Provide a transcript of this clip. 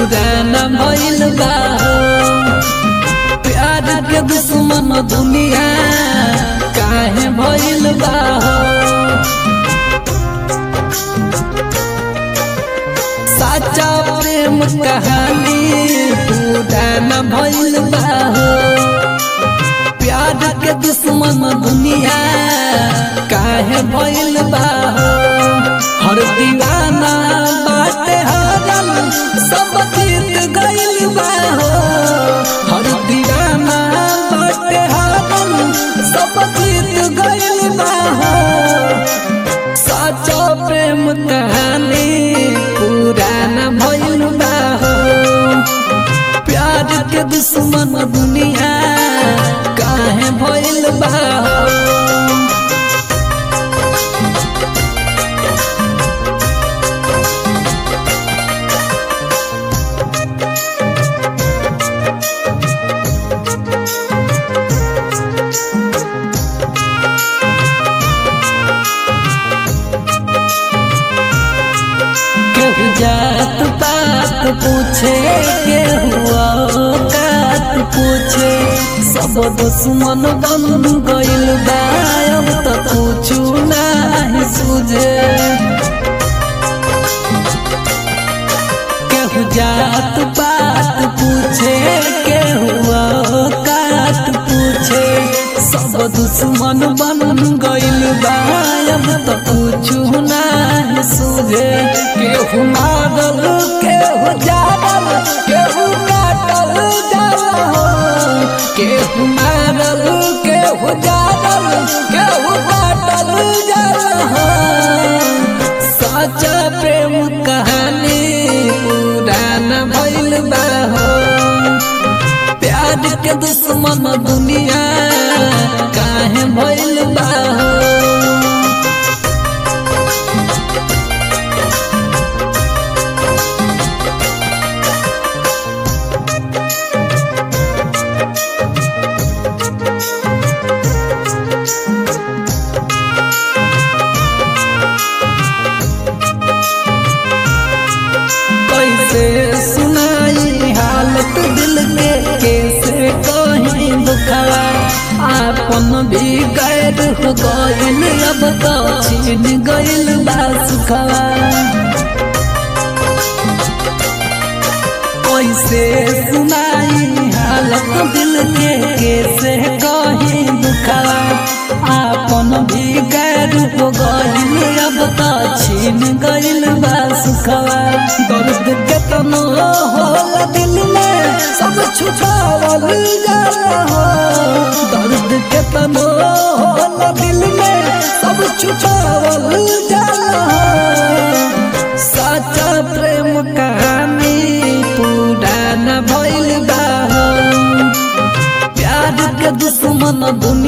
पुराना भइल बा हो प्यार के दुश्मन दुनिया काहे भइल बा हो साचा प्रेम कहानी पुराना भइल बा हो प्यार के दुश्मन दुनिया काहे भइल बा हो हर दीवाना बाटे हरल सब जीत गइल बा हो हर दीवाना बाटे हरल सब जीत गइल बा हो सच्चा प्रेम कहानी पुराना भइल बा हो प्यार के दुश्मन दुनिया काहे भइल बा हो केहू जात पात पूछे केहू औकात पूछे सब दुश्मन बन गइल बा अब त कुछु नाही सूझे केहू जात पात पूछे केहू औकात पूछे सब दुश्मन बन गइल बा अब त कुछु नाही सूझे केहू मारल केहू जारल केहू काटल जाला हो केहू मारल केहू जारल केहू काटल जाला हो सच्चा प्रेम कहानी पुराना भइल बा हो प्यार के दुश्मन दुनिया काहे भइल बा हो कैसे सुनाई हालत दिल के कैसे कहीं दुखवा आपन भी गैर हो गइल अब तो छीन गइल बा सुखवा कैसे सुनाई हालत दिल के कैसे कहीं दुखवा आपन भी गैर हो गइल अब तो छीन गइल बा सुखवा दर्द केतनो होला दिल में सब छुपावल जाला हो दर्द केतनो होला दिल में सब छुपावल जाला हो सच्चा प्रेम कहानी पुराना भइल बा हो प्यार के दुश्मन दुनिया